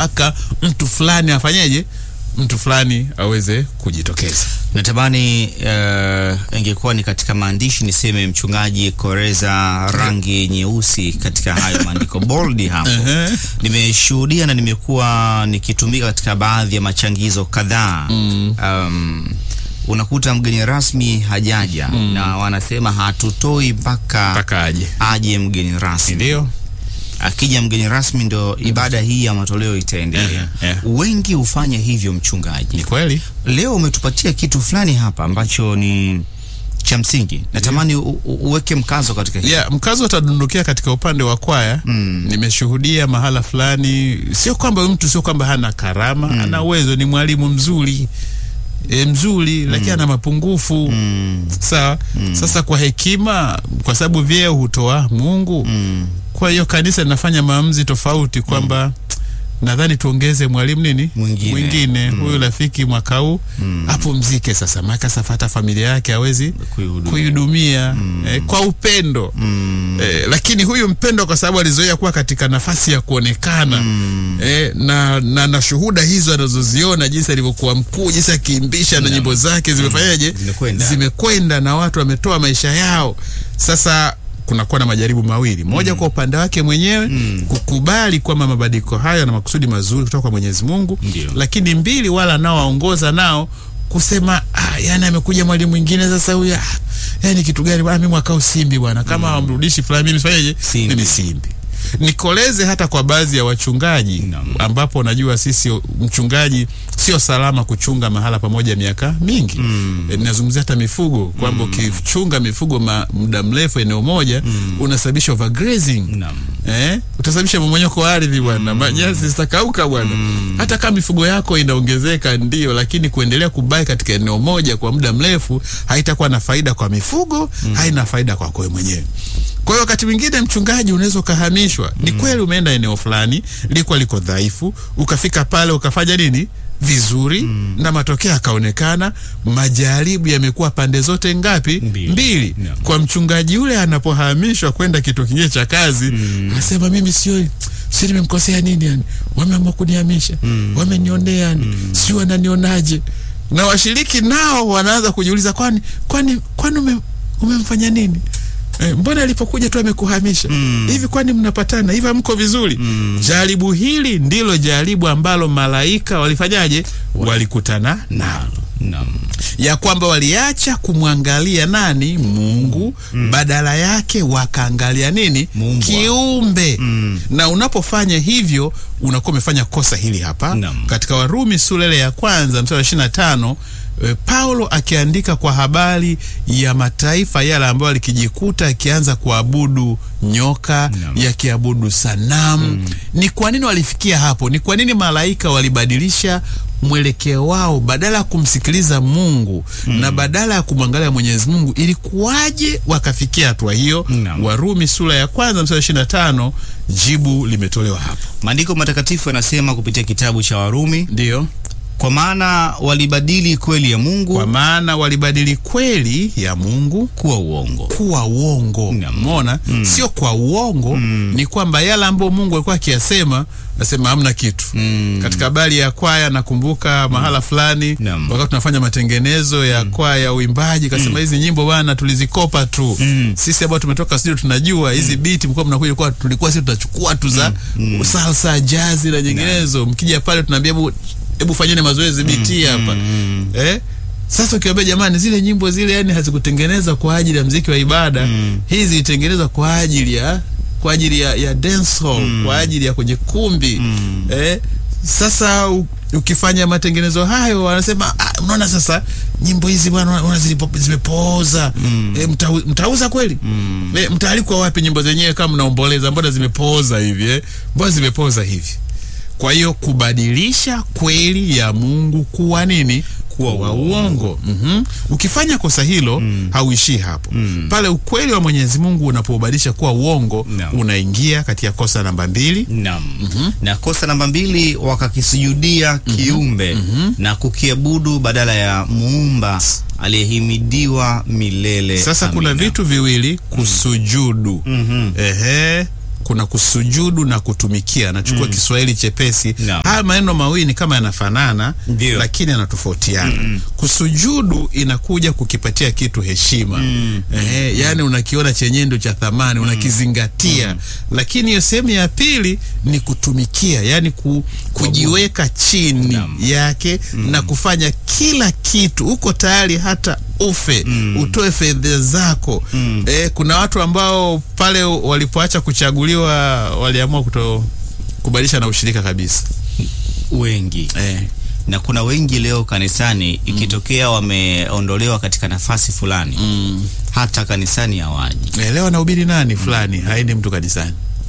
mpaka mtu fulani afanyeje, mtu fulani aweze kujitokeza. Natamani uh, ingekuwa ni katika maandishi niseme mchungaji Koreza rangi nyeusi katika hayo maandiko bold hapo. Ehe. Nimeshuhudia na nimekuwa nikitumika katika baadhi ya machangizo kadhaa. Um, unakuta mgeni rasmi hajaja na wanasema hatutoi mpaka Mpaka aje, aje mgeni rasmi. ndio Akija mgeni rasmi ndo ibada hii ya matoleo itaendelea. Ehe, ehe. Wengi hufanya hivyo mchungaji. ni kweli. Leo umetupatia kitu fulani hapa ambacho ni cha msingi. Natamani u- u- uweke mkazo katika hili. Yeah, mkazo utadundukia katika upande wa kwaya. Mm. Nimeshuhudia mahala fulani, sio kwamba huyu mtu sio kwamba hana karama, ana uwezo, ni mwalimu mzuri e, mzuri lakini ana mapungufu Mm, sawa. Sasa kwa hekima, kwa sababu vyeo hutoa Mungu, mm, kwa hiyo kanisa linafanya maamuzi tofauti kwamba nadhani tuongeze mwalimu nini Mwingine. mwingine huyu rafiki mwaka huu apumzike sasa, maana sasa hata familia yake hawezi kuihudumia. kuihudumia eh, kwa upendo Mm, eh, lakini huyu mpendo kwa sababu alizoea kuwa katika nafasi ya kuonekana eh, na, na, na shuhuda hizo anazoziona jinsi alivyokuwa mkuu, jinsi akiimbisha na nyimbo zake zimefanyaje, Zimekwenda. zimekwenda na watu wametoa maisha yao. Sasa kunakuwa na majaribu mawili, moja kwa upande wake mwenyewe kukubali kwamba mabadiliko hayo na makusudi mazuri kutoka kwa Mwenyezi Mungu, Ndio. lakini mbili, wala nao waongoza nao kusema ah, yani amekuja mwalimu mwingine sasa huyu ah, yani kitu gani bwana, mimi mwaka huu simbi bwana, kama hawamrudishi fulani mimi sifanyeje? Simbi. Mimi simbi. Nikoleze hata kwa baadhi ya wachungaji Naam. ambapo najua sisi mchungaji sio salama kuchunga mahala pamoja miaka mingi. Mm. E, ninazungumzia hata mifugo kwamba ukichunga mifugo ma, muda mrefu eneo moja unasababisha overgrazing. Naam. Eh, utasababisha mmomonyoko wa ardhi bwana, manyasi zitakauka bwana. Hata kama mifugo yako inaongezeka ndio, lakini kuendelea kubaki katika eneo moja kwa muda mrefu haitakuwa na faida kwa mifugo, haina faida kwako wewe mwenyewe. Kwa hiyo wakati mwingine mchungaji unaweza ukahamishwa. Ni kweli umeenda eneo fulani liko liko dhaifu, ukafika pale ukafanya nini vizuri na matokeo yakaonekana. Majaribu yamekuwa pande zote ngapi? Mbili. Mbili. Naam. Kwa mchungaji yule anapohamishwa kwenda kituo kingine cha kazi anasema mimi sio si nimemkosea nini yani, wameamua kunihamisha wamenionea yani, si wananionaje? Na washiriki nao wanaanza kujiuliza, kwani kwani kwani ume, umemfanya nini? Eh, mbona alipokuja tu amekuhamisha hivi? Kwani mnapatana hivi? Hamko vizuri? Jaribu hili ndilo jaribu ambalo malaika walifanyaje? Walikutana nalo Naam. ya kwamba waliacha kumwangalia nani Mungu, badala yake wakaangalia nini Muumba. kiumbe. Na unapofanya hivyo unakuwa umefanya kosa hili hapa Naam. katika Warumi sura ile ya kwanza mstari wa ishirini na tano e, Paulo akiandika kwa habari ya mataifa yale ambayo alikijikuta akianza kuabudu nyoka Naam. yakiabudu sanamu. Ni kwa nini walifikia hapo? Ni kwa nini malaika walibadilisha mwelekeo wao badala ya kumsikiliza Mungu na badala ya kumwangalia Mwenyezi Mungu, ilikuwaje wakafikia hatua hiyo? Naam. Warumi sura ya kwanza mstari ishirini na tano jibu limetolewa hapo. Maandiko matakatifu yanasema kupitia kitabu cha Warumi, Ndiyo, kwa maana walibadili kweli ya Mungu kwa maana walibadili kweli ya Mungu kuwa uongo. kuwa uongo. Naam. Umeona, sio kwa uongo, ni kwamba yale ambayo Mungu alikuwa akiyasema nasema hamna kitu. Mm. Katika habari ya kwaya nakumbuka mahala fulani Naam. wakati tunafanya matengenezo ya kwaya ya uimbaji, kasema hizi nyimbo bwana tulizikopa tu sisi ambao tumetoka studio tunajua hizi beat mlikuwa mnakuja kwa tulikuwa sisi tunachukua tu za salsa, jazi na nyinginezo. Mkija pale tunaambia hebu hebu fanyeni mazoezi beat hapa eh sasa ukiwaambia jamani, zile nyimbo zile yani hazikutengenezwa kwa ajili ya mziki wa ibada hizi zilitengenezwa kwa ajili ya kwa ajili ya, ya dance hall kwa ajili ya kwenye kumbi eh, sasa u, ukifanya matengenezo hayo wanasema ah, unaona sasa nyimbo hizi bwana unaona zilipo- zimepooza eh, mtau, mtauza kweli eh, mtaalikwa wapi nyimbo zenyewe kama mnaomboleza mbona zimepooza hivi eh? mbona zimepooza hivi kwa hiyo kubadilisha kweli ya Mungu kuwa nini? Kuwa wa uongo. Mhm. Ukifanya kosa hilo hauishii hapo pale. Ukweli wa Mwenyezi Mungu unapobadilisha kuwa uongo Naam. unaingia katika kosa namba mbili. Naam. Na kosa namba mbili, wakakisujudia kiumbe na kukiabudu badala ya muumba aliyehimidiwa milele. Sasa kuna Amina. vitu viwili kusujudu. Mhm. Ehe, kuna kusujudu na kutumikia. Nachukua Kiswahili chepesi. Naam. Haya maneno mawili ni kama yanafanana, Ndio. lakini yanatofautiana. Kusujudu inakuja kukipatia kitu heshima eh, yani unakiona chenye ndo cha thamani unakizingatia, lakini hiyo sehemu ya pili ni kutumikia, yani ku, kujiweka chini Naam. yake na kufanya kila kitu, uko tayari hata ufe utoe fedha zako. Eh, kuna watu ambao pale walipoacha kuchaguliwa waliamua kuto kubadilisha na ushirika kabisa wengi eh. na kuna wengi leo kanisani ikitokea wameondolewa katika nafasi fulani hata kanisani hawaji. Eh, leo anahubiri nani fulani, haendi mtu kanisani.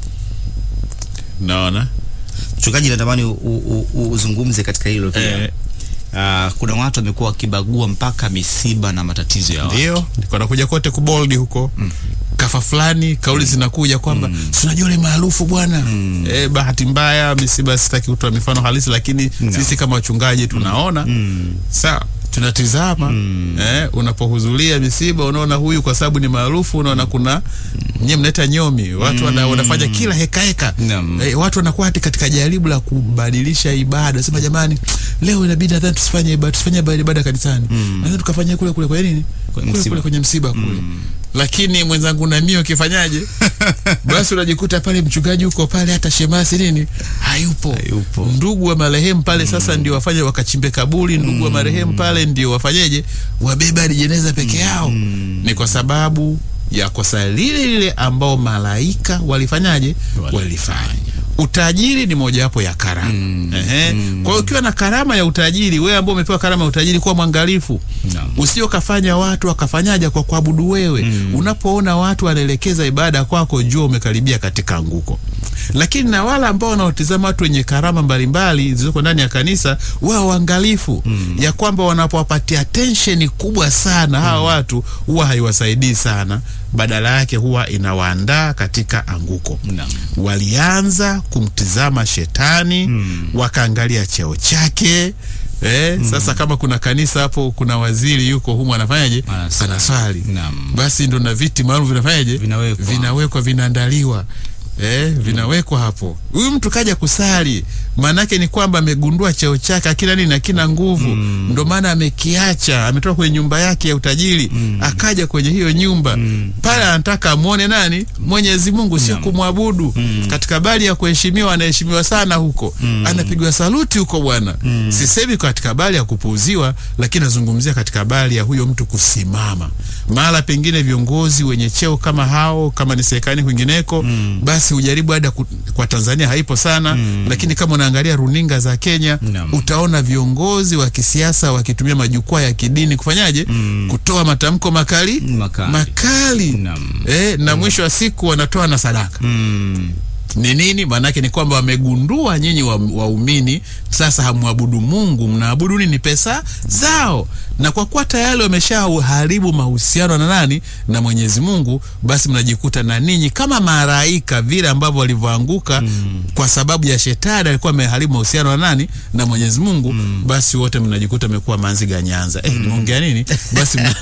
Naona Mchungaji, natamani u- u- u- uzungumze katika hilo pia. Eh. Ah, kuna watu wamekuwa wakibagua mpaka misiba na matatizo ya watu. ndio niko nakuja kote kuboldi huko kafa fulani, kauli zinakuja kwamba si unajua yule maarufu bwana. Eh, bahati mbaya misiba, sitaki kutoa mifano halisi, lakini sisi kama wachungaji tunaona sawa tunatizama eh, unapohudhuria misiba unaona huyu kwa sababu ni maarufu, unaona kuna nyie mnaita nyomi, watu wana, wanafanya kila heka heka Naam. eh, watu wanakuwa hati katika jaribu la kubadilisha ibada, sema jamani, leo inabidi nadhani tusifanye ibada, tusifanye ibada ibada kanisani, nadhani tukafanyia kule kule kwa nini Kwenye kule msiba. kule kwenye msiba kule lakini mwenzangu na mimi ukifanyaje basi unajikuta pale mchungaji huko pale hata shemasi nini hayupo, Hayupo. ndugu wa marehemu pale sasa ndio wafanye wakachimbe kaburi ndugu wa marehemu pale ndio wafanyeje wabeba hadi jeneza peke yao ni kwa sababu ya kosa lile lile ambao malaika walifanyaje walifanya utajiri ni mojawapo ya karama Ehe. kwa hiyo ukiwa na karama ya utajiri wewe ambao umepewa karama ya utajiri kuwa mwangalifu Naam. usio kafanya watu wakafanyaja kwa kuabudu wewe unapoona watu wanaelekeza ibada kwako jua umekaribia katika anguko lakini na wale ambao wanaotizama watu wenye karama mbalimbali zilizoko ndani ya kanisa wao waangalifu ya kwamba wanapowapatia attention kubwa sana hawa watu huwa haiwasaidii sana badala yake huwa inawaandaa katika anguko Naam. walianza kumtizama shetani wakaangalia cheo chake eh, sasa kama kuna kanisa hapo kuna waziri yuko humu anafanyaje Anasali. anaswali Naam. basi ndo na viti maalum vinafanyaje Vinawekwa. vinawekwa vinaandaliwa Eh, vinawekwa hapo. Huyu mtu kaja kusali, maanake ni kwamba amegundua cheo chake akina nini, akina nguvu, ndo maana amekiacha, ametoka kwenye nyumba yake ya utajiri akaja kwenye hiyo nyumba pale, anataka amwone nani? Mwenyezi Mungu, sio kumwabudu. Katika bali ya kuheshimiwa, anaheshimiwa sana huko, anapigwa saluti huko bwana. Sisemi katika bali ya kupuuziwa, lakini nazungumzia katika bali ya huyo mtu kusimama mahala pengine viongozi wenye cheo kama hao, kama ni serikali kwingineko, basi ujaribu hada ku, kwa Tanzania haipo sana lakini kama unaangalia runinga za Kenya Naam. utaona viongozi wa kisiasa wakitumia majukwaa ya kidini kufanyaje, kutoa matamko makali Makali. makali. Naam. Eh, na mwisho wa siku wanatoa na sadaka Mm. ni nini? Maanake ni kwamba wamegundua nyinyi wa- waumini sasa hamwabudu Mungu, mnaabudu nini? Pesa zao. Na kwa kuwa tayari wameshaharibu mahusiano na nani? Na Mwenyezi Mungu, basi mnajikuta na ninyi kama malaika vile ambavyo walivyoanguka kwa sababu ya shetani alikuwa ameharibu mahusiano na nani? Na Mwenyezi Mungu, basi wote mnajikuta mmekuwa manzi ganyanza. Eh, nimeongea nini? Basi mna-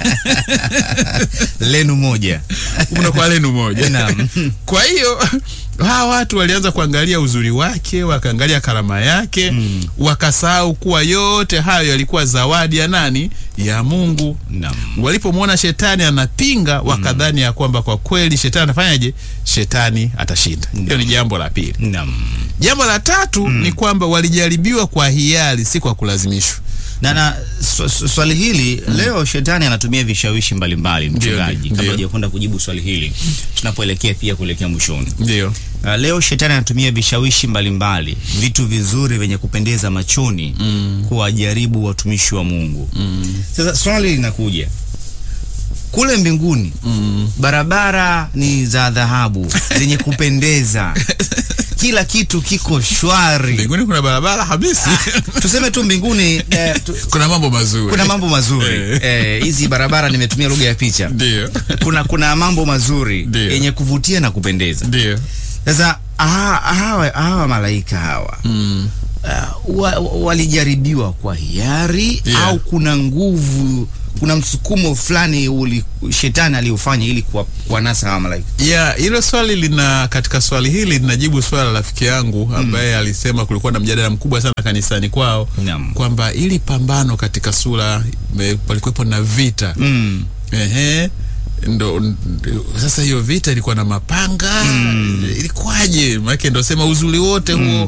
Lenu moja. mnakuwa lenu moja. Naam. Kwa hiyo hawa watu walianza kuangalia uzuri wake, wakaangalia karama yake, wakasahau kuwa yote hayo yalikuwa zawadi ya nani? Ya Mungu. Naam. Walipomwona shetani anapinga, wakadhani ya kwamba kwa kweli shetani anafanyaje? Shetani atashinda. Hiyo ni jambo la pili. Naam. Jambo la tatu ni kwamba walijaribiwa kwa hiari, si kwa kulazimishwa. Na, na sw- sw- swali hili leo shetani anatumia vishawishi mbalimbali mchungaji, ndio, kabla ndio. hujakwenda kujibu swali hili tunapoelekea pia kuelekea mwishoni. Ndio. Uh, leo shetani anatumia vishawishi mbalimbali, vitu vizuri vyenye kupendeza machoni kuwajaribu watumishi wa Mungu. Sasa swali linakuja kule mbinguni, barabara ni za dhahabu zenye kupendeza, kila kitu kiko shwari. Mbinguni kuna barabara habisi. Tuseme tu mbinguni eh, tu, kuna mambo mazuri. kuna mambo mazuri Eh. eh, hizi barabara nimetumia lugha ya picha. Ndio. Kuna kuna mambo mazuri Ndio. yenye kuvutia na kupendeza. Ndio. Sasa hawa, hawa, hawa malaika hawa Mm. uh, wa, wa- walijaribiwa kwa hiari Yeah. au kuna nguvu kuna msukumo fulani uli shetani aliufanya ili kuwa- kuwanasa hawa malaika. ya hilo swali lina katika swali hili linajibu swala la rafiki yangu ambaye alisema kulikuwa na mjadala mkubwa sana kanisani kwao Naam. kwamba ili pambano katika sura me- palikuwepo na vita Mm. Ehe. Ndo, ndo sasa hiyo vita ilikuwa na mapanga ilikuwaje? Maanake ndo sema uzuri wote huo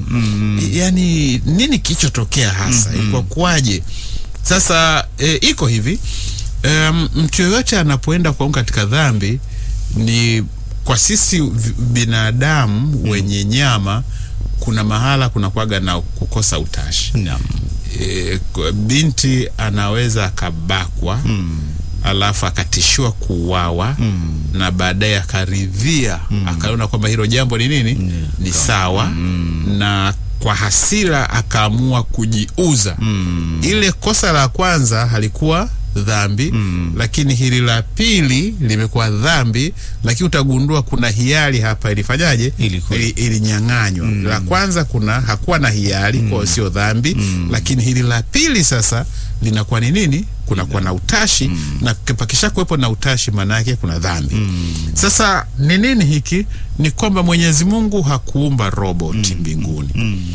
yani nini kilichotokea hasa ilikuwa kwaje? Sasa e, iko hivi um, mtu yoyote anapoenda kuanguka katika dhambi ni kwa sisi vi- binadamu wenye nyama, kuna mahala kuna kwaga na kukosa utashi Naam. e, kwa- binti anaweza akabakwa alafu akatishiwa kuuawa na baadaye akaridhia akaona kwamba hilo jambo ni nini ni sawa na kwa hasira akaamua kujiuza ile kosa la kwanza halikuwa dhambi lakini hili la pili limekuwa dhambi lakini utagundua kuna hiari hapa ilifanyaje Ilikuwa- ili, ilinyang'anywa la kwanza kuna hakuwa na hiari kwa hiyo sio dhambi lakini hili la pili sasa linakuwa ni nini kunakuwa na utashi na pakisha kuwepo na utashi maana yake kuna dhambi sasa ni nini hiki ni kwamba mwenyezi mungu hakuumba roboti mbinguni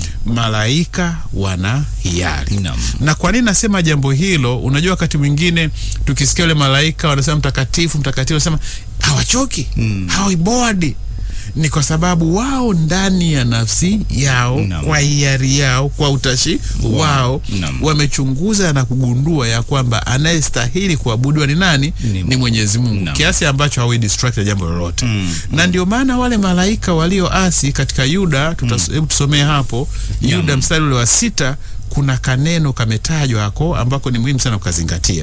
malaika wana hiari Naam. na kwa nini nasema jambo hilo unajua wakati mwingine tukisikia ule malaika wanasema mtakatifu mtakatifu wanasema hawachoki hawaibodi ni kwa sababu wao ndani ya nafsi yao Naam. kwa hiari yao kwa utashi wao Naam. wamechunguza na kugundua ya kwamba anayestahili kuabudiwa ni nani Ni- ni mwenyezi mungu Naam. kiasi ambacho hawi distract na jambo lolote Mm, na ndio maana wale malaika walioasi katika yuda tutas- hebu tusomee hapo yuda mstari ule wa sita kuna kaneno kametajwa hako ambako ni muhimu sana kukazingatia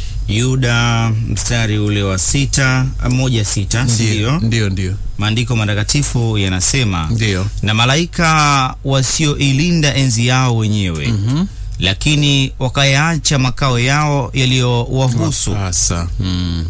Yuda mstari ule wa sita moja sita ndio ndio ndio ndio maandiko matakatifu yanasema ndio na malaika wasioilinda enzi yao wenyewe Mhm. lakini wakayaacha makao yao yaliyowahusu sasa mm.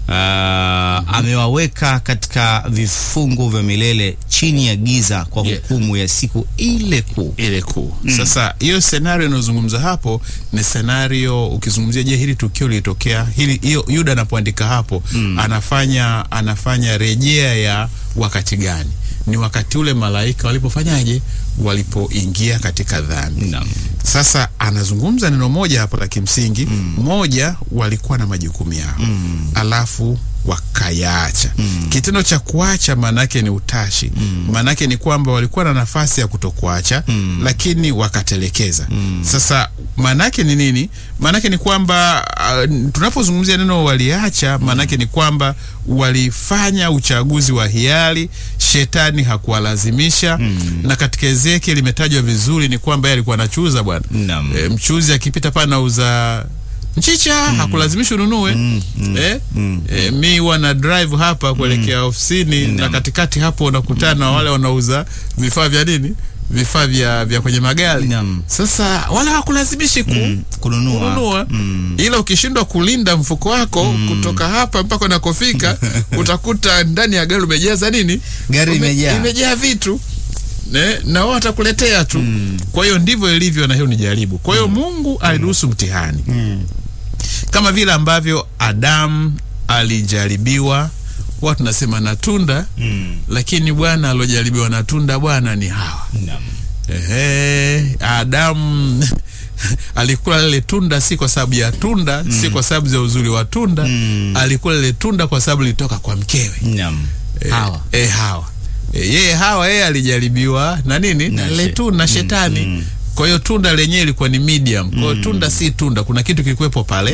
Ah, amewaweka katika vifungo vya milele chini ya giza kwa Yeah. hukumu ya siku ile kuu. ile kuu sasa hiyo senario inayozungumza hapo ni senario ukizungumzia je hili tukio lilitokea hili hiyo yuda anapoandika hapo anafanya anafanya rejea ya wakati gani ni wakati ule malaika walipofanyaje walipoingia katika dhambi Naam. sasa anazungumza neno moja hapo la kimsingi moja walikuwa na majukumu yao alafu wakayaacha kitendo cha kuacha maanaake ni utashi maanaake ni kwamba walikuwa na nafasi ya kutokuacha lakini wakatelekeza sasa maanaake ni nini maanaake ni kwamba uh, tunapozungumzia neno waliacha maanaake ni kwamba walifanya uchaguzi wa hiari shetani hakuwalazimisha na katika ezekiel imetajwa vizuri ni kwamba yeye alikuwa anachuza bwana Naam. e, mchuzi akipita pale nauza mchicha hakulazimishi ununue eh? Eh, mi huwa na drive hapa kuelekea ofisini na katikati hapo unakutana na wale wanauza vifaa vya nini vifaa vya, vya kwenye magari Naam. sasa wala hakulazimishi ku, Kununua. kununua ila ukishindwa kulinda mfuko wako kutoka hapa mpaka unakofika utakuta ndani ya gari umejaza nini Gari Ume- imejaa. imejaa vitu ne, na wao watakuletea tu kwa hiyo ndivyo ilivyo na hiyo ni jaribu kwa hiyo mungu aliruhusu mtihani kama vile ambavyo adamu alijaribiwa huwa tunasema na tunda Mm. lakini bwana aliojaribiwa na tunda bwana ni hawa Naam. Ehe, Adamu alikula lile tunda si kwa sababu ya tunda si kwa sababu za uzuri wa tunda alikula lile tunda kwa sababu lilitoka kwa mkewe Naam. Eh, Hawa. eh, hawa Eh, yeye hawa yeye alijaribiwa na nini na Na lile she- tunda na shetani kwa hiyo tunda lenyewe ilikuwa ni medium kwa hiyo tunda si tunda kuna kitu kilikuwepo pale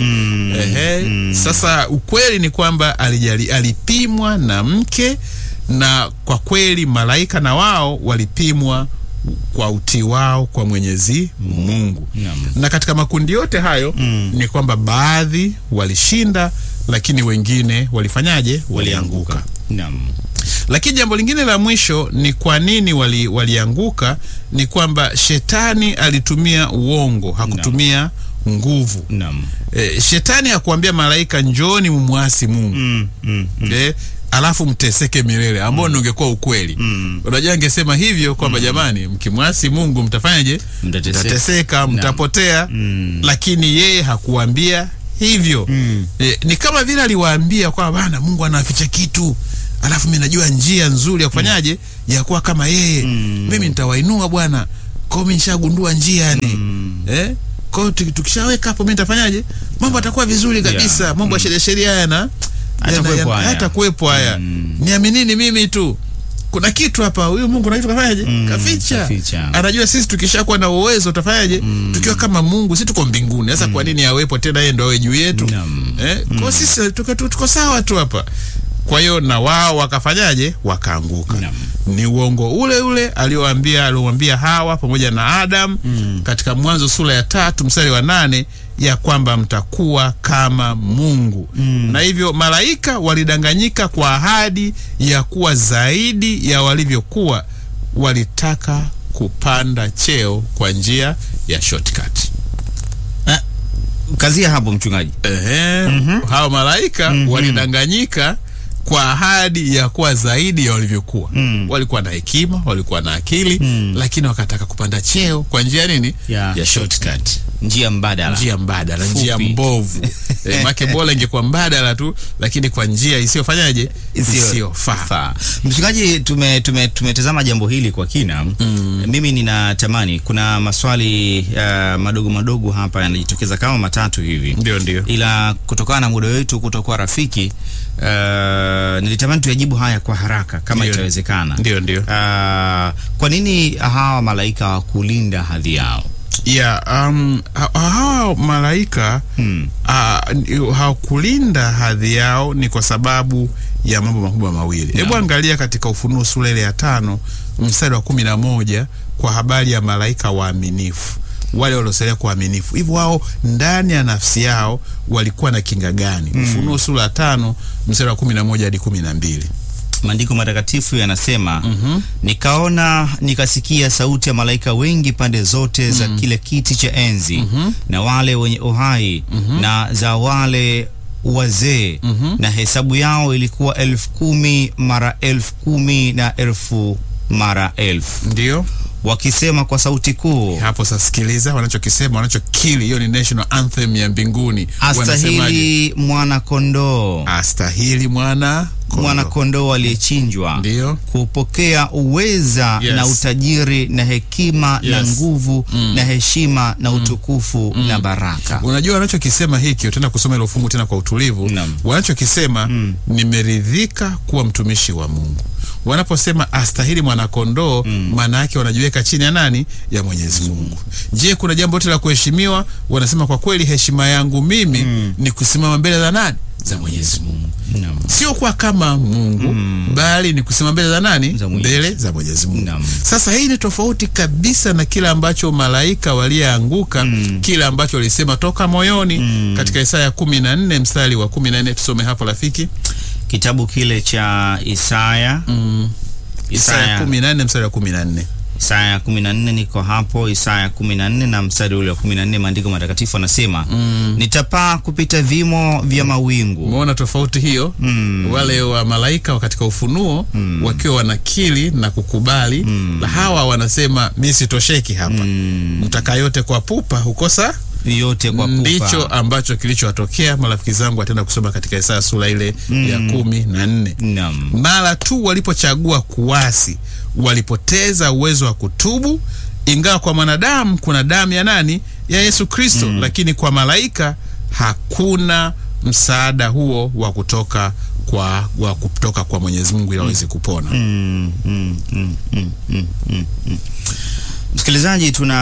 Ehe, sasa ukweli ni kwamba alijali, alipimwa na mke na kwa kweli malaika na wao walipimwa kwa utii wao kwa Mwenyezi Mungu Naam. na katika makundi yote hayo ni kwamba baadhi walishinda lakini wengine walifanyaje walianguka Naam. lakini jambo lingine la mwisho ni kwa nini wali, walianguka ni kwamba shetani alitumia uongo hakutumia nguvu Naam. e, shetani hakuambia malaika njoni mumwasi mungu Mm. Mm. e, alafu mteseke milele ambao mm. ungekuwa ukweli Mm. unajua angesema hivyo kwamba jamani mkimwasi mungu mtafanyaje Mtateseka. mtateseka mtapotea Mm. lakini yeye hakuambia hivyo Mm. e, ni kama vile aliwaambia kwamba bana Mungu anaficha kitu alafu mimi najua njia nzuri ya kufanyaje ya kuwa kama yeye Mm. mimi nitawainua bwana kwao mimi nishagundua njia yani Mm. eh kwao tuki- tukishaweka hapo mimi nitafanyaje mambo atakuwa vizuri kabisa Yeah. mambo ya sheria sheria yana Hatakuwepo yana- haya. hatakuwepo haya Mm. niaminini mimi tu kuna kitu hapa huyu Mungu na kitu kafanyaje Mm, kaficha kaficha. anajua sisi tukishakuwa na uwezo utafanyaje tukiwa kama Mungu sisi tuko mbinguni sasa kwa nini awepo tena yeye ndo awe juu yetu Naam. eh kwa sisi tuko, tu- tuko sawa tu hapa kwa hiyo na wao wakafanyaje wakaanguka Naam. ni uongo ule ule alioambia aliomwambia Hawa pamoja na Adam Mm. katika Mwanzo sura ya tatu mstari wa nane ya kwamba mtakuwa kama Mungu Mm. na hivyo malaika walidanganyika kwa ahadi ya kuwa zaidi ya walivyokuwa, walitaka kupanda cheo kwa njia ya shortcut. Kazia hapo mchungaji. Ehe, hao malaika walidanganyika kwa ahadi ya kuwa zaidi ya walivyokuwa. Mm. Walikuwa na hekima, walikuwa na akili, Mm. lakini wakataka kupanda cheo kwa njia nini? Ya ya shortcut Njia mbadala. njia mbadala, Fupi. njia mbovu. e, make bora ingekuwa mbadala tu, lakini kwa njia isiyofanyaje, Isiyo- isiyofaa. faa. Mchungaji, tume tume tumetazama jambo hili kwa kina. Mimi ninatamani kuna maswali uh, madogo madogo hapa yanajitokeza kama matatu hivi. Ndio, ndio. Ila kutokana na muda wetu kutokuwa rafiki uh, nilitamani tuyajibu haya kwa haraka kama Ndio. itawezekana. Ndio, ndio. Uh, kwa nini hawa malaika hawakulinda hadhi yao? ya um, ha- hawa malaika Hmm. ah, ni- hawakulinda hadhi yao ni kwa sababu ya mambo makubwa mawili. Hebu angalia katika Ufunuo sura ile ya tano mstari wa kumi na moja kwa habari ya malaika waaminifu wale waliosalia kwa uaminifu. Hivyo wao ndani ya nafsi yao walikuwa na kinga gani? Ufunuo sura ya tano mstari wa kumi na moja hadi kumi na mbili. Maandiko matakatifu yanasema nikaona nikasikia sauti ya malaika wengi pande zote za kile kiti cha enzi na wale wenye uhai na za wale wazee na hesabu yao ilikuwa elfu kumi mara elfu kumi na elfu mara elfu Ndio wakisema kwa sauti kuu hapo sasa, sikiliza wanachokisema, wanachokili. Hiyo ni national anthem ya mbinguni. Wanasemaje? astahili mwana kondoo astahili mwana kondoo. mwana kondoo aliyechinjwa Ndio. kupokea uweza Yes. na utajiri na hekima na Yes. nguvu na heshima na utukufu na baraka. Unajua wanachokisema hiki, utaenda kusoma ile fungu tena kwa utulivu. Naam. Wanachokisema nimeridhika kuwa mtumishi wa Mungu. Wanaposema astahili mwanakondoo, maana yake wanajiweka chini ya nani? Ya Mwenyezi Mungu. Je, kuna jambo lote la kuheshimiwa? Wanasema kwa kweli, heshima yangu mimi ni kusimama mbele za nani? Za Mwenyezi Mungu, Naam. sio kuwa kama Mungu bali ni kusimama mbele za nani? Za Mwenyezi. Mbele za Mwenyezi Mungu. Naam. Sasa hii ni tofauti kabisa na kile ambacho malaika waliyeanguka kile ambacho walisema toka moyoni katika Isaya kumi na nne mstari wa kumi na nne tusome hapo rafiki. Kitabu kile cha Isaya Isaya Isaya kumi na nne mstari wa kumi na nne Isaya 14 niko hapo Isaya 14 na mstari ule wa 14, maandiko matakatifu anasema nitapaa kupita vimo vya mawingu. Umeona tofauti hiyo? Wale wa malaika wa katika ufunuo wakiwa wanakili na kukubali, na hawa wanasema mi sitosheki hapa, mtaka yote kwa pupa hukosa Yote kwa pupa. ndicho ambacho kilichowatokea marafiki zangu watenda kusoma katika Isaya sura ile ya kumi na nne. Naam. Mara tu walipochagua kuasi, walipoteza uwezo wa kutubu. Ingawa kwa mwanadamu kuna damu ya nani? Ya Yesu Kristo, lakini kwa malaika hakuna msaada huo wa kutoka kwa wa kutoka kwa Mwenyezi Mungu ili waweze kupona. Mm, mm, mm, mm, mm, mm, mm. Msikilizaji, tuna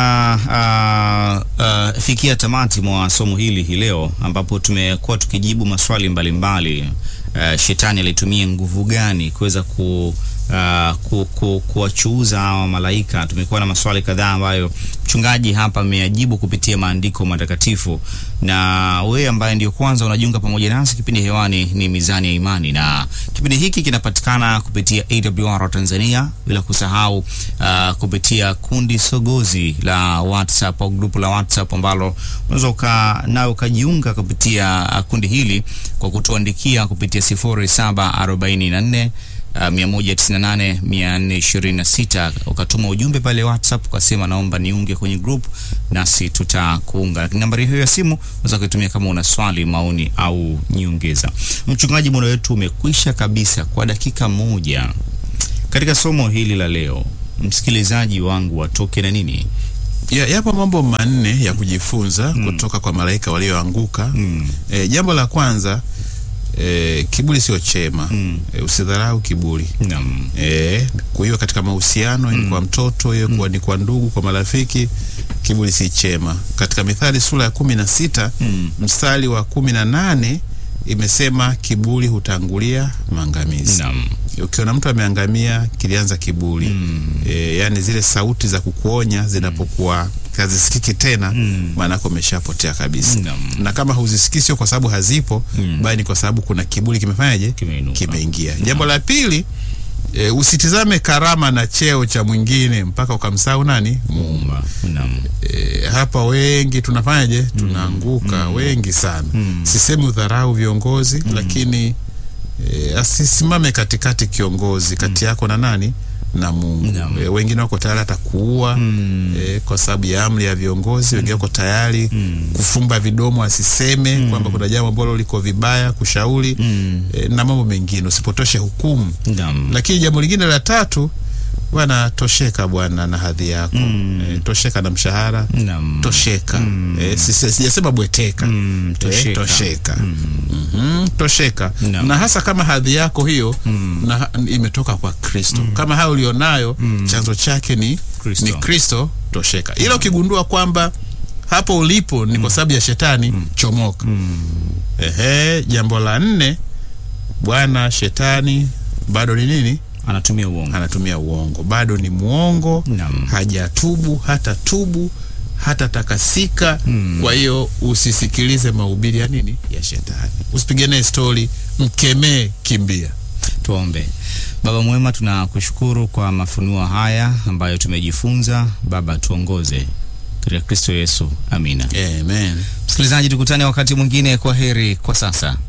uh, uh, fikia tamati mwa somo hili hii leo ambapo tumekuwa tukijibu maswali mbalimbali mbali. Uh, shetani alitumia nguvu gani kuweza ku Uh, ku, ku, kuwachuuza hawa malaika. Tumekuwa na maswali kadhaa ambayo mchungaji hapa ameyajibu kupitia maandiko matakatifu, na wewe ambaye ndio kwanza unajiunga pamoja nasi, kipindi hewani ni Mizani ya Imani, na kipindi hiki kinapatikana kupitia AWR Tanzania, bila kusahau uh, kupitia kundi sogozi la WhatsApp au grupu la WhatsApp ambalo unaweza uka nawe ukajiunga kupitia uh, kundi hili kwa kutuandikia kupitia 0744 uh, 198 426 ukatuma ujumbe pale WhatsApp ukasema naomba niunge kwenye group, nasi tutakuunga. Lakini nambari hiyo ya simu unaweza kuitumia kama una swali, maoni au nyongeza. Mchungaji, muda wetu umekwisha kabisa kwa dakika moja. Katika somo hili la leo, msikilizaji wangu watoke na nini? Ya, yapo mambo manne ya kujifunza kutoka kwa malaika walioanguka. Mm. E, jambo la kwanza e, kiburi sio chema. Mm. E, usidharau kiburi. Naam. E, kwa hiyo katika mahusiano mm. kwa mtoto hiyo kwa ni kwa ndugu kwa marafiki kiburi si chema. Katika Mithali sura ya kumi na sita Mm. mstari wa kumi na nane imesema kiburi hutangulia maangamizi. Naam. Ukiona mtu ameangamia kilianza kiburi Mm. e, yani zile sauti za kukuonya zinapokuwa hazisikiki tena Mm. maanake umeshapotea kabisa Naam. na kama huzisikii sio kwa sababu hazipo Mm. bali ni kwa sababu kuna kiburi kimefanyaje Kimeinuka. kimeingia jambo la pili e, usitizame karama na cheo cha mwingine mpaka ukamsahau nani Mungu Muumba. Naam. e, hapa wengi tunafanyaje tunaanguka wengi sana Mm. sisemi udharau viongozi lakini e, asisimame katikati kiongozi kati yako na nani na Mungu Naam. e, wengine wako tayari hata kuua Mm. e, kwa sababu ya amri ya viongozi wengine wako tayari Mm. kufumba vidomo asiseme kwamba kuna jambo ambalo liko vibaya kushauri Mm. e, na mambo mengine usipotoshe hukumu Naam. lakini jambo lingine la tatu bwana tosheka bwana na hadhi yako Mm. e, tosheka na mshahara Naam. tosheka e, sisi- sijasema bweteka Mm, Eh, tosheka. tosheka Mhm, tosheka Naam. na hasa kama hadhi yako hiyo na, imetoka kwa kristo kama hayo ulionayo chanzo chake ni Kristo. ni kristo tosheka ila ukigundua kwamba hapo ulipo ni kwa sababu ya shetani chomoka ehe jambo la nne bwana shetani bado ni nini Anatumia uongo. anatumia uongo bado ni mwongo Naam. hajatubu hata tubu hata takasika Mm. kwa hiyo usisikilize mahubiri ya nini ya shetani usipigane stori mkemee kimbia Tuombe. Baba mwema, tunakushukuru kwa mafunuo haya ambayo tumejifunza. Baba, tuongoze katika Kristo Yesu, amina. amen Msikilizaji, tukutane wakati mwingine. Kwa heri kwa sasa.